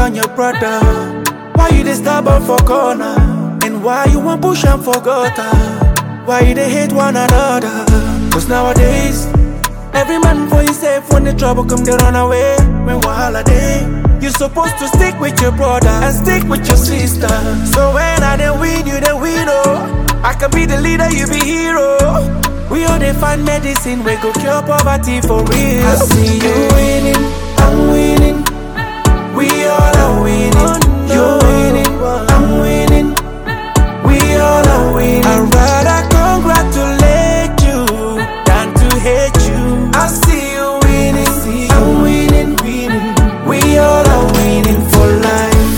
on your brother? Why you dey stubborn for corner? And why you want push am for gutter? Why you dey hate one another? Cause nowadays, every man for himself when the trouble come they run away. When wahala dey, you supposed to stick with your brother and stick with your sister. So when I dey win, you dey win oh. I can be the leader, you be hero. We all dey find medicine, we go cure poverty for real. I see you winning, I'm winning. We all are winning. You're winning, I'm winning. We all are winning. I'd rather congratulate you than to hate you. I see you winning, I'm winning, winning. We all are winning for life.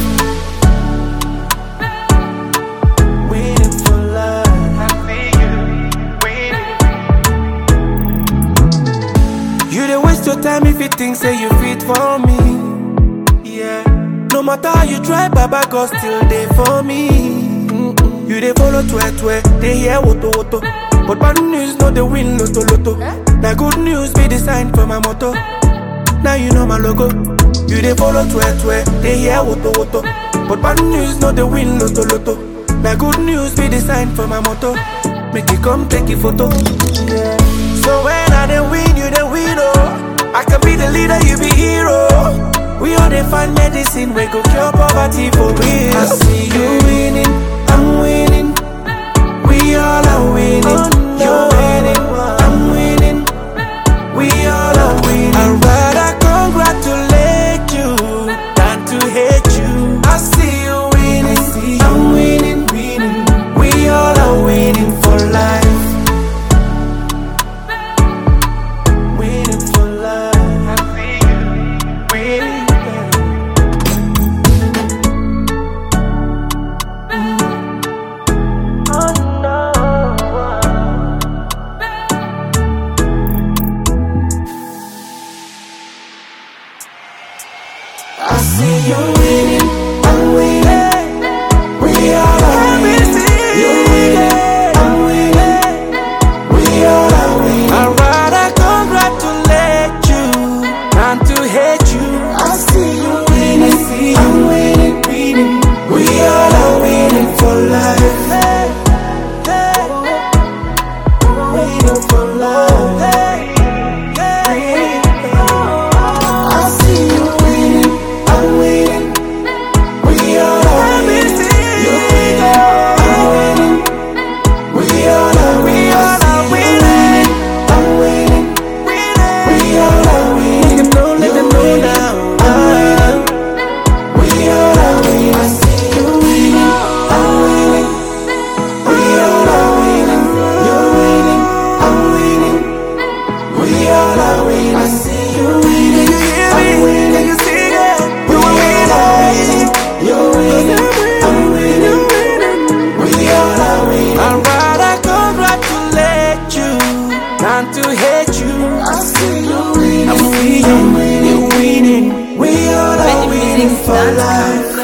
Winning for life. I see you winning. You dey waste your time if you think say you fit for me. Yeah. No matter how you try, Baba God still there for me. Mm-mm. You dey follow twe twe, they hear woto woto. But bad news no dey win loto loto. Now good news be the sign for my motto. Now you know my logo. You dey follow twe twe, they hear woto woto. But bad news no dey win loto loto. Now good news be the sign for my motto. Make you come take a photo. Yeah. So when I dey win, you dey win oh. I can be the leader, you be hero. We all dey find medicine, we go cure poverty for real. I see you winning, I'm winning. We all are winning. You're winning, I'm winning. We all are winning. I'd rather congratulate you than to hate you. I see you winning, I'm winning, winning. We all are winning for life. Winning for life. I see you winning. Oh no. I see you winning, I'm winning. We all are winning. You're winning, I'm winning. We all are winning. I'd rather congratulate you than to hate you. I see you winning, I'm winning, winning. We all are winning for life. Winning for life. I see you winning, I'm winning. We all are winning. You're winning, I'm winning. We all are winning. I'm winning. We all are winning. Let them know, let them know now. I'm winning. We all are winning. I see you winning. I'm winning. We all are winning. You're winning. I'm winning. We all are winning. I see you winning. I'm winning. You see that? We all are winning. You're winning. I'm winning. We all are winning. I'd rather congratulate you than to hate you. I see you winning. I'm winning. You're winning. We all are winning for life.